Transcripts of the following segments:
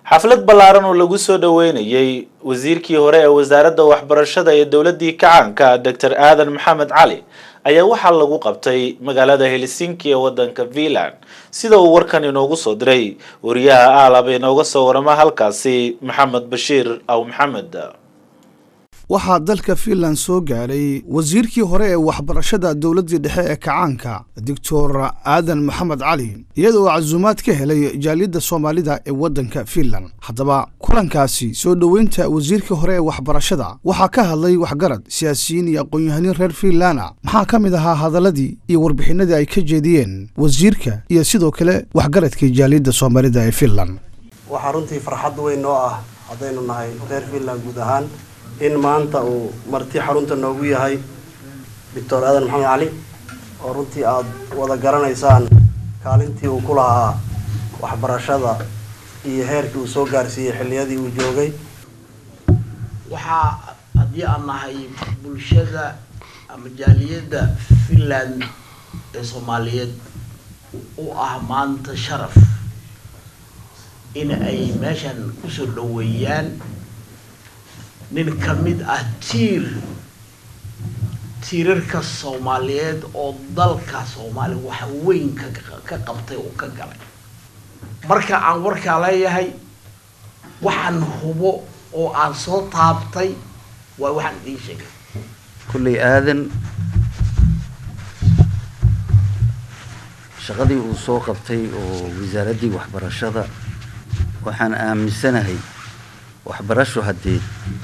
xaflad ballaaran oo lagu soo dhoweynayey wasiirkii hore ee wasaaradda waxbarashada ee dowladdii kacaanka doctor aadan maxamed cali ayaa waxaa lagu qabtay magaalada helsinki ee waddanka finland sida uu warkan inoogu soo diray wariyaha aalab inooga soo warama halkaasi maxamed bashiir aw maxamed waxaa dalka fiinland soo gaadhay wasiirkii hore ee waxbarashada dowladdii dhexe ee kacaanka doctor aadan maxamed cali iyadoo casuumaad ka helay jaaliyadda soomaalida ee waddanka fiinland haddaba kulankaasi soo dhoweynta wasiirkii hore ee waxbarashada waxaa ka hadlay waxgarad siyaasiyiin iyo aqoon-yahaniin reer fiinlanda maxaa ka mid ahaa hadaladii iyo warbixinadii ay ka jeediyeen wasiirka iyo sidoo kale waxgaradkii jaaliyadda soomaalida ee fiinland waxaa runtii farxad weyn noo ah haddaynu nahay reer fiinland guud ahaan in maanta uu marti xarunta noogu yahay doctor aadan maxamed cali oo runtii aada wada garanaysaan kaalintii uu ku lahaa waxbarashada iyo heerkii uu soo gaarsiiyey xilliyadii uu joogay waxaa haddii aan nahay bulshada ama jaaliyadda finland ee soomaaliyeed u ah maanta sharaf in ay meeshan kusoo dhoweeyaan nin ka mid ah tiir tiirarka soomaaliyeed oo dalka soomaaliya wax weyn ka ka qabtay oo ka galay marka aan warkaa leeyahay waxaan hubo oo aan soo taabtay waa waxaan idiin sheegay kulley aadan shaqadii uu soo qabtay oo wasaaraddii waxbarashada waxaan aaminsanahay waxbarasho haddee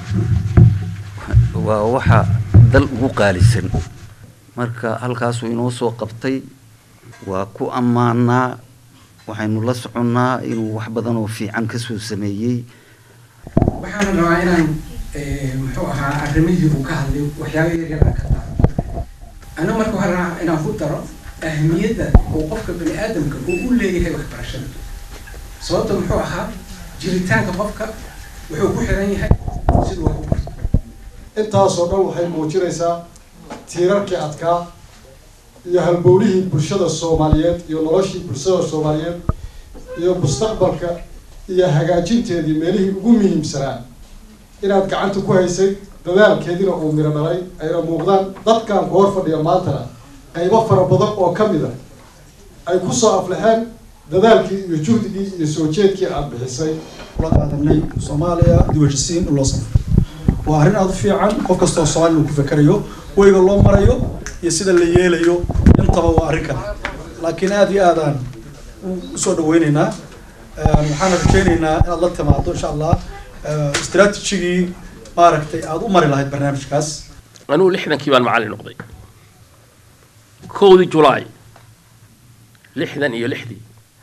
waa waxa dal ugu qaalisan marka halkaasuu inoo soo qabtay waa ku ammaanaa waxaynu la soconnaa inuu wax badan oo fiican kasoo sameeyey waxaan rabaa inaan muxuu ahaa arrimihii uu ka hadlay waxyaaba yaryar aan ka daro ana marka waxaan rabaa inaan ku daro ahmiyadda uu qofka bani aadamka uu u leeyahay waxbarashada sababta muxuu ahaa jiritaanka qofka wuxuu ku xiran yahay siduu wax u barto intaasoo dhan waxay muujinaysaa tiirarkii adkaa iyo halbowlihii bulshada soomaaliyeed iyo noloshii bulshada soomaaliyeed iyo mustaqbalka iyo hagaajinteedii meelihii ugu muhiimsanaa inaad gacanta ku haysay dadaalkeediina uu miro dhalay ayna muuqdaan dadkan ku hor fadhiya maantana qaybo fara badan oo ka mid a ay kusoo aflaxeen dadaalkii iyo juhdigii iyo soo jeedkii aada bixisay ula qaadanay soomaaliya diwajisiin in loo safro waa arrin aada u fiican qof kastoo soomaaliya uu ku fekerayo weyga loo marayo iyo sida la yeelayo intaba waa arrin kale laakiin aada iyo aadaan usoo dhaweyneynaa waxaana rajeyneynaa inaad la timaado insha allah strategigii maaragtay aada u mari lahayd barnaamijkaas anugu lixdankii baan macallin noqday kowdii julaay lixdan iyo lixdii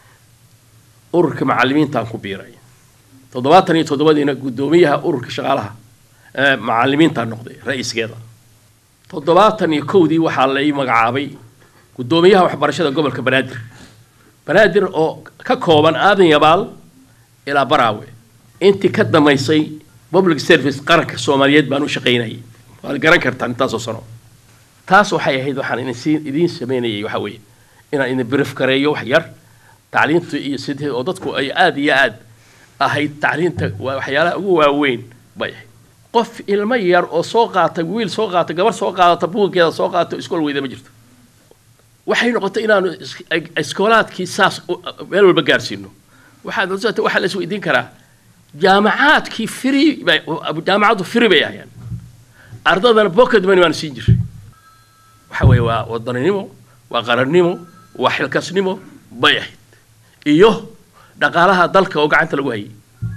ururka macallimiintaan ku biiray toddobaatan iyo toddobadiina guddoomiyaha ururka shaqaalaha macallimiintaan noqday ra-iiskeeda toddobaatan iyo kowdii waxaa la ii magacaabay guddoomiyaha waxbarashada gobolka banaadir banaadir oo ka kooban aadan yabaal ilaa baraawe intii ka damaysay public service qaranka soomaaliyeed baan u shaqaynayay waad garan kartaan intaasoo sano taas waxay ahayd waxaan idin idiin sameynayay waxaa weeye inaan idin brief gareeyo wax yar tacliinta iyo sidii oo dadku ay aada iyo aad ahayd tacliinta waa waxyaalaha ugu waaweyn bay ahayd qof ilmo yar oo soo qaata wiil soo qaata gabar soo qaadata buuggeeda soo qaata iskool weyda ma jirto waxay noqotay inaanu iskoolaadkii saas meel walba gaarsiino waxaad waxaa la isweydiin karaa jaamacaadkii free bay jaamacaddu free bay ahayaan ardadana pocket money baanu siin jiray waxa weeye waa wadaninimo waa qarannimo waa xilkasnimo bay ahayd iyo dhaqaalaha dalka oo gacanta lagu hayay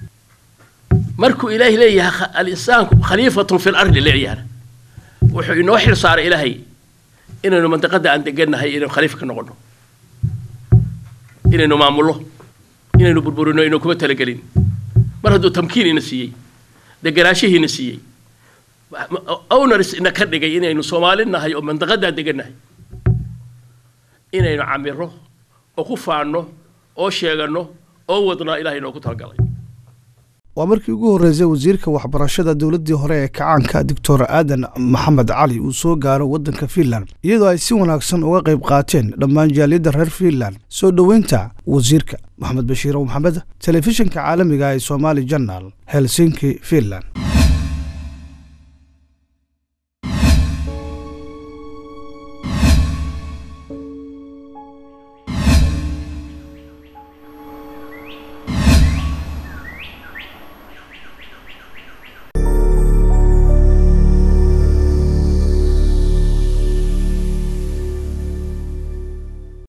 markuu ilaahay leeyahay al-insaanku khaliifatun fi lardi leeyahay wuxuu inoo xil saaray ilaahay inaynu mandiqada aan degannahay inaynu khaliif ka noqono inaynu maamullo inaynu burburino inaynu kuma talagelin mar hadduu tamkiin ina siiyey deganaashihiina siiyey owners ina ka dhigay inaynu soomaali nahay oo mandiqadaa degannahay inaynu camiro oo ku faanno oo sheeganno oo wadnaa ilahay inoogu talagalay waa markii ugu horreysay wasiirka waxbarashada dowladdii hore ee kacaanka doctor aadan maxamed cali uu soo gaaro waddanka fiinland iyadoo ay si wanaagsan uga qayb qaateen dhammaan jaaliyadda reer fiinland soo dhoweynta wasiirka maxamed bashiir o maxamed telefishinka caalamiga ee somaali janal helsinki fiinland